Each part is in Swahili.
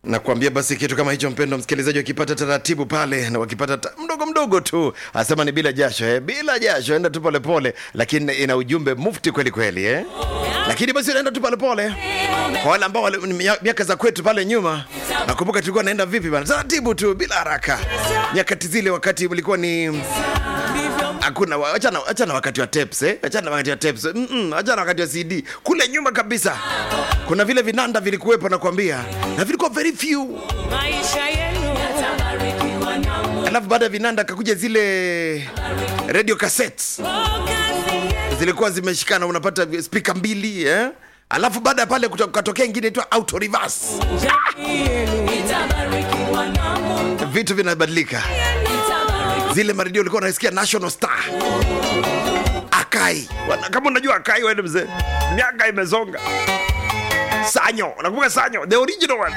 nakwambia basi kitu kama hicho mpendo msikilizaji wakipata taratibu pale na wakipata ta, mdogo mdogo tu asema ni bila jasho eh? bila jasho enda tu polepole lakini ina ujumbe mufti kweli kweli eh? lakini basi unaenda tu polepole kwa wale ambao wale- ni mia- miaka za kwetu pale nyuma nakumbuka tulikuwa naenda vipi bana taratibu tu bila haraka nyakati zile wakati ulikuwa ni hakuna wa- achana achana wakati wa tapes eh achana wakati wa tapes mm -mm, achana wakati wa CD kule nyuma kabisa kuna vile vinanda vilikuwepo nakwambia na vilikuwa very few maisha yenu yatabarikiwa na Mungu. alafu baada ya vinanda kakuja zile radio cassettes Oh, kazi yenu zilikuwa zimeshikana unapata speaker mbili eh alafu baada ya pale kuto- katokea ingine itwa auto reverse jamii yenu itabarikiwa na Mungu. vitu vinabadilika Itabarikiwa zile maredio ulikuwa unasikia national star akai Wana- kama unajua akai wewe mzee miaka imezonga sanyo unakumbuka sanyo the original one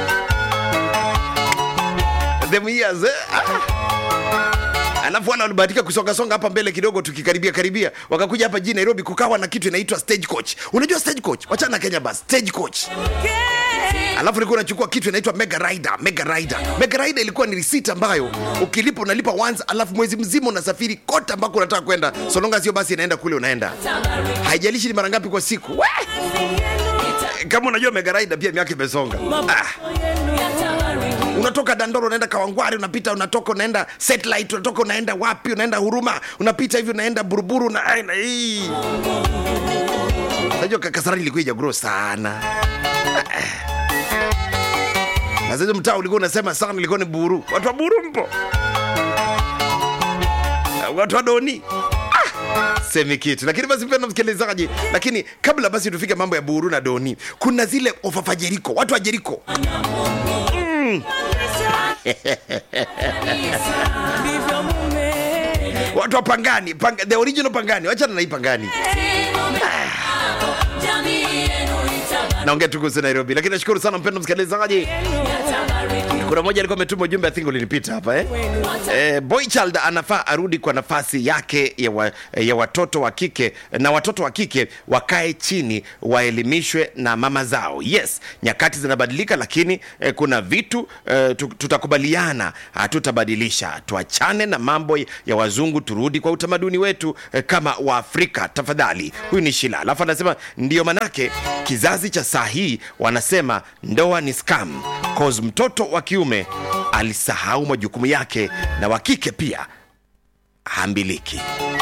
them years eh? ah. alafu wale walibahatika kusongasonga hapa mbele kidogo tukikaribia karibia wakakuja hapa jijini nairobi kukawa na kitu inaitwa stage coach unajua stage coach wachana na kenya bas stage coach alafu ulikuwa unachukua kitu inaitwa mega rider mega rider mega rider ilikuwa ni risiti ambayo ukilipa unalipa once alafu mwezi mzima unasafiri kote ambako unataka kwenda solonga sio basi inaenda kule unaenda haijalishi ni mara ngapi kwa siku We! kama unajua mega rider pia miaka imesonga ah. yenu yatabarikiwa. unatoka dandoro unaenda kawangwari unapita unatoka unaenda satellite unatoka unaenda wapi unaenda huruma unapita hivi unaenda buruburu na aina hii najua kasarani ilikuwa ijaguro sana na sasa mtaa ulikuwa unasema sana ilikuwa ni buru watu wa buru mpo watu wa doni Ah, semi kitu lakini basi mpenda msikilizaji lakini kabla basi tufike mambo ya buru na doni kuna zile ofafa jeriko watu wa jeriko Ndivyo mume watu wa pangani panga, the original pangani wachana na hii pangani jamii yenu itabarikiwa. naongea tu kuhusu nairobi lakini nashukuru sana mpendo msikilizaji kuna moja alikuwa ametuma ujumbe athingo ulinipita hapa eh? Eh, boy child anafaa arudi kwa nafasi yake ya, wa, ya watoto wa kike na watoto wa kike wakae chini waelimishwe na mama zao yes nyakati zinabadilika lakini eh, kuna vitu eh, tu- tutakubaliana hatutabadilisha tuachane na mambo ya wazungu turudi kwa utamaduni wetu eh, kama waafrika tafadhali huyu ni shila alafu anasema ndio manake kizazi cha saa hii wanasema ndoa ni scam cause mtoto wa kiume alisahau majukumu yake na wa kike pia hambiliki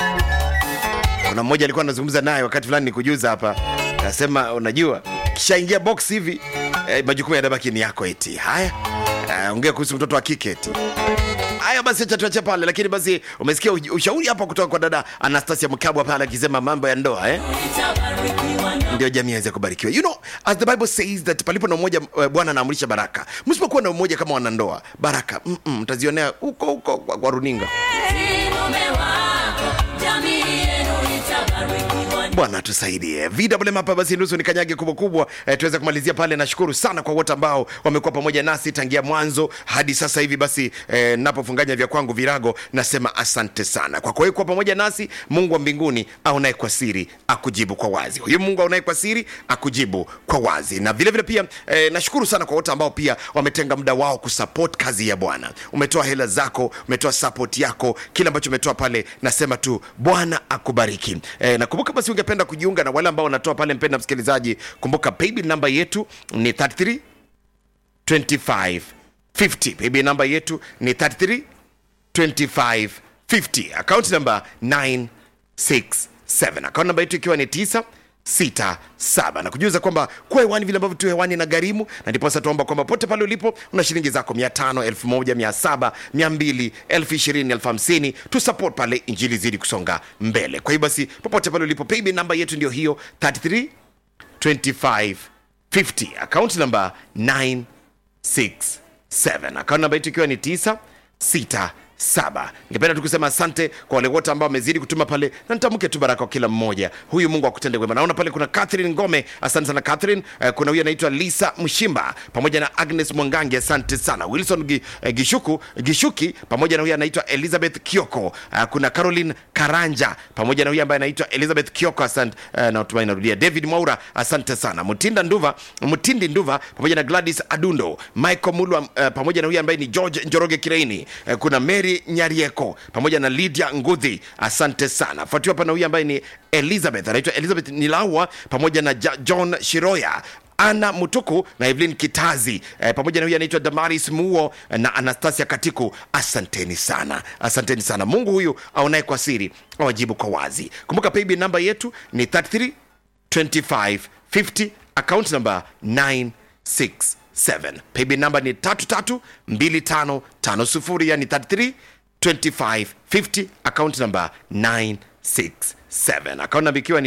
kuna mmoja alikuwa anazungumza naye wakati fulani nikujuza hapa anasema unajua kishaingia box hivi eh, majukumu yanabaki ni yako eti haya eh, ongea kuhusu mtoto wa kike eti haya basi acha tuache pale lakini basi umesikia uj- ushauri hapa kutoka kwa dada anastasia mkabwa pale akisema mambo ya ndoa eh? Itabarikiwa na ndio jamii aweze kubarikiwa you know as the bible says that palipo na umoja uh, bwana anaamrisha baraka msipokuwa na umoja kama wanandoa baraka mm-mm, mtazionea huko huko kwa, kwa runinga mume wako. Jamii yenu itabarikiwa na bwana tusaidie vwm hapa basi nusu ni kanyage kubwa kubwa eh, tuweze kumalizia pale nashukuru sana kwa wote ambao wamekuwa pamoja nasi tangia mwanzo hadi sasa hivi basi eh, napofunganya vya kwangu virago nasema asante sana kwa kuwa kuwa pamoja nasi mungu wa mbinguni aonaye kwa siri akujibu kwa wazi huyu mungu aonaye kwa siri akujibu kwa wazi na vile vile pia eh, nashukuru sana kwa wote ambao pia wametenga muda wao kusupport kazi ya bwana umetoa hela zako umetoa support yako kile ambacho umetoa pale nasema tu bwana akubariki eh, nakumbuka basi ungependa kujiunga na wale ambao wanatoa pale mpenda msikilizaji kumbuka paybill namba yetu ni 33 25 50 paybill namba yetu ni 33 25 50 account number 967 account namba yetu ikiwa ni 9 sita saba na kujuza kwamba kuwa hewani vile ambavyo tu hewani na gharimu na ndiposa tuomba kwamba pote pale ulipo una shilingi zako mia tano elfu moja mia saba mia mbili elfu ishirini elfu hamsini tu support pale injili zidi kusonga mbele kwa hiyo basi popote pale ulipo paybill namba yetu ndio hiyo 33 25 50 account number 9 6 7 akaunti namba yetu ikiwa ni 9 6 saba ningependa tu kusema asante kwa wale wote ambao wamezidi kutuma pale na nitamke tu baraka kwa kila mmoja huyu mungu akutende wema naona pale kuna catherine ngome asante sana catherine eh, kuna huyu anaitwa lisa mshimba pamoja na agnes mwangangi asante sana wilson Gi, eh, gishuku gishuki pamoja na huyu anaitwa elizabeth kioko uh, kuna caroline karanja pamoja na huyu ambaye anaitwa elizabeth kioko asante uh, natumai narudia david mwaura asante sana mtinda nduva mtindi nduva pamoja na gladys adundo michael mulwa uh, pamoja na huyu ambaye ni george njoroge kireini uh, kuna mary nyarieko pamoja na lydia ngudhi asante sana fuatiwa hapa na huyu ambaye ni elizabeth anaitwa elizabeth nilaua pamoja na ja, john shiroya ana mutuku na evelyn kitazi eh, pamoja na huyu anaitwa damaris muo eh, na anastasia katiku asanteni sana asanteni sana mungu huyu aonaye kwa siri awajibu kwa wazi kumbuka paybill namba yetu ni 33 25 50 account number 967 paybill namba ni 332550 yani 33 25 50 account number 967 account namba ikiwa ni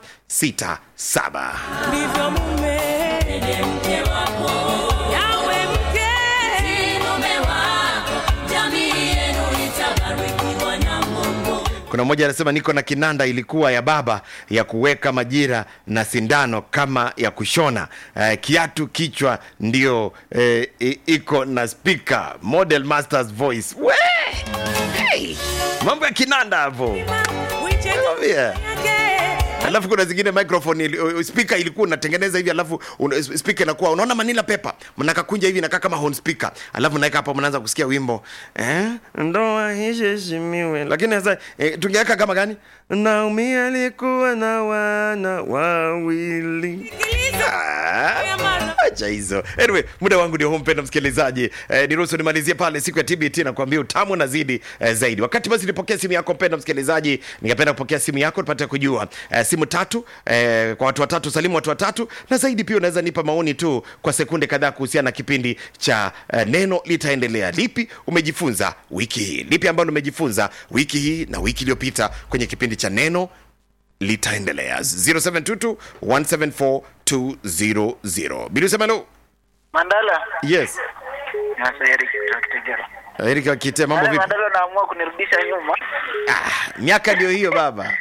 967 ndivyo mume Ndiye mke wako, yawe mke ni mume wako, jamii yenu itabarikiwa na Mungu. kuna mmoja anasema niko na kinanda ilikuwa ya baba ya kuweka majira na sindano kama ya kushona uh, kiatu kichwa ndio eh, i- iko na speaker model masters voice we hey! mambo ya kinanda hapo Nakwambia. yake alafu kuna zingine microphone ili, uh, speaker ilikuwa unatengeneza hivi alafu un, speaker inakuwa unaona manila pepa mnakakunja hivi inakaa kama horn speaker alafu naweka hapo mnaanza kusikia wimbo eh ndoa iheshimiwe lakini sasa eh, tungeweka kama gani Naomi alikuwa na wana wawili Ah, acha hizo anyway muda wangu ndio huu mpenda msikilizaji eh, niruhusu nimalizie pale siku ya tbt na kuambia utamu nazidi eh, zaidi wakati basi nipokea simu yako mpenda msikilizaji ningependa kupokea simu yako tupate kujua eh, simu tatu eh, kwa watu watatu salimu watu watatu na zaidi pia unaweza nipa maoni tu kwa sekunde kadhaa kuhusiana na kipindi cha eh, neno litaendelea lipi umejifunza wiki hii lipi ambalo umejifunza wiki hii na wiki iliyopita kwenye kipindi cha neno litaendelea 0722 174 200 bilusemelo Mandala. yes Sasa Eric kutoka Kitegera. Eric Wakite, mambo Wale vipi? Mandala naamua kunirudisha nyuma. Ah, miaka ndio hiyo baba.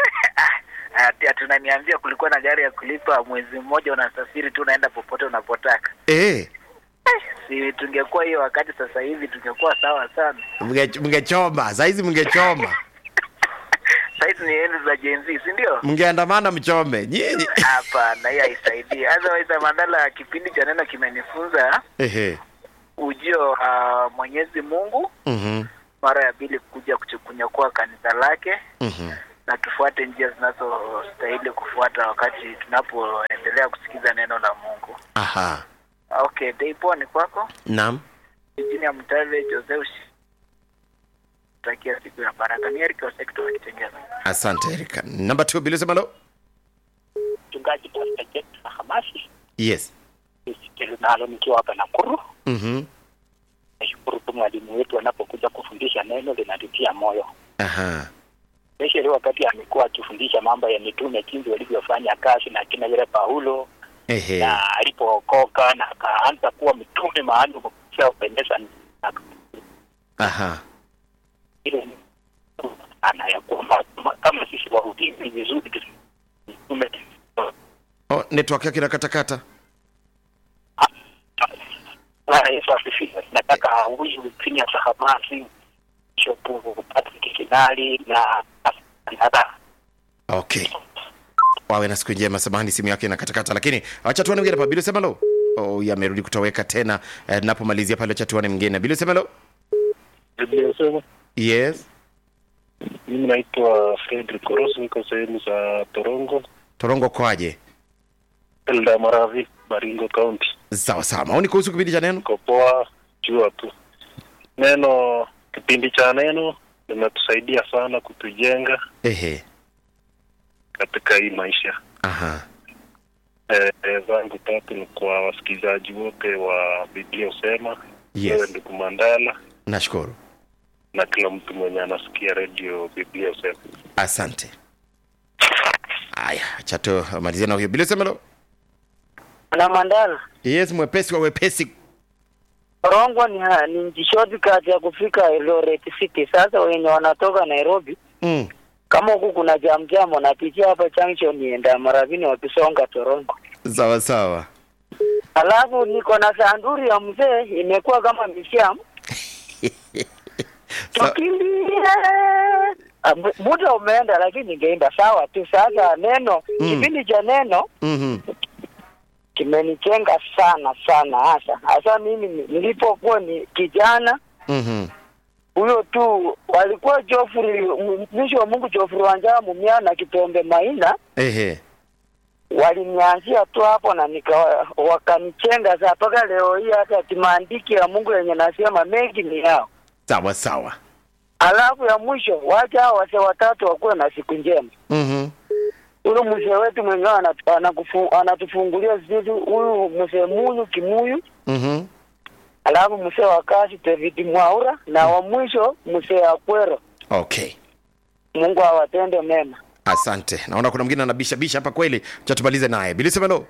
Ati ati unaniambia kulikuwa na gari ya kulipa mwezi mmoja unasafiri tu unaenda popote unapotaka. Eh, Si tungekuwa hiyo wakati sasa hivi tungekuwa sawa sana. mnge- mngechoma saizi, mngechoma Sasa ni enzi za Gen Z, si ndio? mngeandamana mchome nyinyi. Hapana, hiyo haisaidii. Otherwise Mandala, kipindi cha neno kimenifunza Ehe. ujio wa Mwenyezi Mungu Mhm. mara ya pili kuja kuchu- kunyakua kanisa lake Mhm. na tufuate njia zinazostahili kufuata wakati tunapoendelea kusikiza neno la Mungu. Aha. Okay, Deipo ni kwako. Naam. Jijini ya Mtale Joseph takia siku ya baraka. Ni Eric Osekto wa Kitengela. Asante Erika. Number 2 bilusemelo. mchungaji Pastor Jet na Hamasi Yes. nisikili nalo nikiwa hapa Nakuru. Mhm. Nashukuru tu mwalimu wetu anapokuja kufundisha neno linatutia moyo, Aha. especially wakati amekuwa akifundisha mambo ya mitume, jinsi walivyofanya kazi na kina vile Paulo Ehe. na alipookoka na akaanza kuwa mtume maalum kupisha kupendeza na Aha. ile ana ya kwamba kama sisi wahubiri ni vizuri tu- mtume Oh, network yake inakatakata. Bwana Yesu asifiwe. Nataka huyu Phineas Hamasi, Bishop Patrick Kinali na na Okay. Wawe na siku njema. Samahani simu yake inakatakata, lakini acha tuone mwingine hapa. Bilusemelo. Oh, yamerudi kutoweka tena. Eh, napomalizia pale acha tuone mwingine. Bilusemelo. Niliyosema Yes. mimi naitwa Fredrick Orosi, niko sehemu za Torongo, Torongo kwaje? Elda Maravi, Baringo County. Sawa sawa. Maoni kuhusu kipindi cha neno? Niko poa, jua tu neno. Kipindi cha neno limetusaidia sana kutujenga Ehe. katika hii maisha. Aha. Eh, eh, zangu tatu ni kwa wasikilizaji wote wa Biblia Usema, Yes. wewe ndugu Mandala Nashukuru. na kila mtu mwenye anasikia redio Biblia Usema. Asante. Haya, acha tumalizie na huyo. Bilusemelo. Na Mandala, Yes, mwepesi wa wepesi. Rongo ni, ha- ni nji shortcut ya kufika Eldoret City. Sasa wenye wanatoka Nairobi, mm. kama huku kuna jam jam, wanapitia hapa junction nienda Maravini wakisonga Torongo. sawa sawa Alafu niko na sanduri ya mzee imekuwa kama misham Sa- tukimbie. Ah, mu- Muda umeenda, lakini ningeimba sawa tu. Sasa neno Mm. kipindi cha neno Mhm. kimenichenga sana sana, hasa hasa mimi ni- nilipokuwa ni kijana Mhm. huyo tu walikuwa Jofri mtumishi wa Mungu Jofri Wanjaa Mumia na Kitombe Maina ehe walinianzia tu hapo na nika wakanichenga saa mpaka leo hii, hata kimaandiki ya Mungu yenye nasema mengi ni yao. sawa sawa Alafu ya mwisho, wacha hao wase watatu wakuwe na siku njema. Mhm. Huyu mzee wetu mwenyewe anatu- anakufu- anatufungulia sisi, huyu mzee Munyu Kimuyu, Mhm. alafu mzee wa kazi David Mwaura na wa mwisho mzee Akwero. okay Mungu awatende mema. asante naona kuna mwingine anabishabisha hapa kweli cha tumalize naye bilisemelo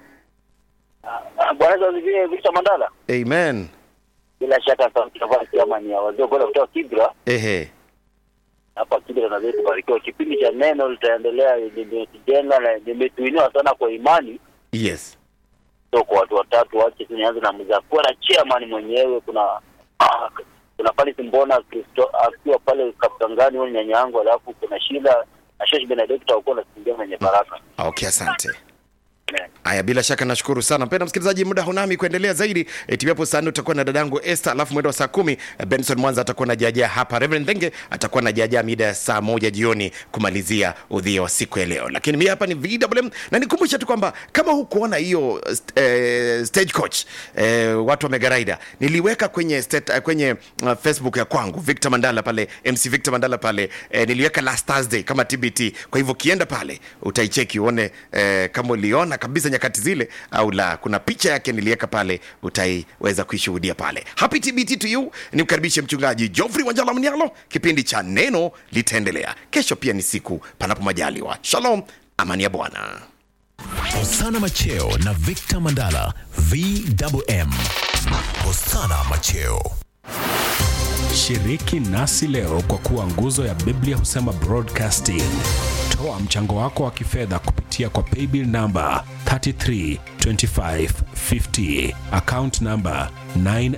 Bwana Yesu asifiwe. Victor Mandala, amen bila shaka sauti ya Bwana kama ni ya wazee bora kutoka Kibra ehe hapa Kibra, na zetu barikiwa. Kipindi cha neno litaendelea, limetujenga na limetuinua sana kwa imani. yes So kwa watu watatu wache tu nianze na mzakua na chairman mwenyewe. Kuna ah, kuna pale Simbona Kristo akiwa pale Kaptangani, huyo nyanya yangu, alafu kuna Shila na Shesh Benedict wakuwa nakimbia mwenye baraka. okay asante Amen. haya bila shaka nashukuru sana mpenda msikilizaji muda hunami kuendelea zaidi e, tibiapo saa nne utakuwa na dadangu Esther alafu mwendo wa saa kumi eh, benson mwanza atakuwa na jajaa hapa reverend thenge atakuwa na jajaa mida ya saa moja jioni kumalizia udhia wa siku ya leo lakini mi hapa ni vwm na nikumbushe tu kwamba kama hukuona hiyo eh, stagecoach eh, watu wamegaraida niliweka kwenye state, eh, kwenye uh, facebook ya kwangu victor mandala pale mc victor mandala pale eh, niliweka last thursday kama tbt kwa hivyo ukienda pale utaicheki uone eh, kama uliona kabisa nyakati zile au la kuna picha yake niliweka pale utaiweza kuishuhudia pale happy tbt to you ni kukaribishe mchungaji joffrey wanjala mnialo kipindi cha neno litaendelea kesho pia ni siku panapo majaliwa shalom amani ya bwana Hosana Macheo na Victor Mandala VMM. Hosana Macheo. Shiriki nasi leo kwa kuwa nguzo ya Biblia husema broadcasting. Toa mchango wako wa kifedha kupitia kwa paybill namba 332550 account namba 9